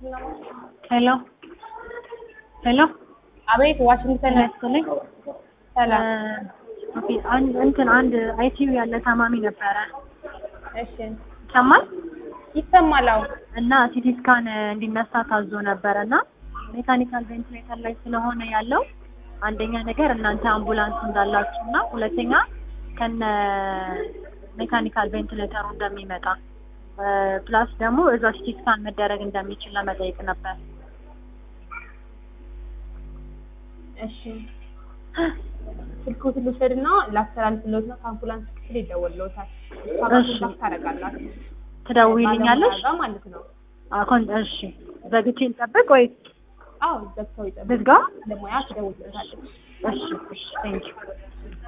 ሄሎ ሄሎ አቤት ዋሽንግተን ያስልኝ ሰላም። ኦኬ አንድ እንትን አንድ አይሲዩ ያለ ታማሚ ነበረ እሺ ይሰማል ይሰማል። አዎ እና ሲቲ ስካን እንዲነሳ ታዞ ነበረ እና ሜካኒካል ቬንቲሌተር ላይ ስለሆነ ያለው አንደኛ ነገር እናንተ አምቡላንስ እንዳላችሁ እና ሁለተኛ ከነ ሜካኒካል ቬንቲሌተሩ እንደሚመጣ ፕላስ ደግሞ እዛ ሲቲ ስካን መደረግ እንደሚችል ለመጠየቅ ነበር። እሺ ስልክዎትን ልውሰድና ላስተላልፍልዎት ነው። ከአምቡላንስ ክፍል ይደወልልዎታል። እሺ። እሷ ታደርጋላችሁ ትደውይልኛለሽ? ባለሙያ ጋር ማለት ነው። አሁን እሺ፣ ዘግቼ ልጠብቅ ወይ አዎ ዘግተው ይጠብቁ። ልዝጋ? ባለሙያ ትደውልልዎታለች። እሺ፣ እሺ፣ ቴንኪው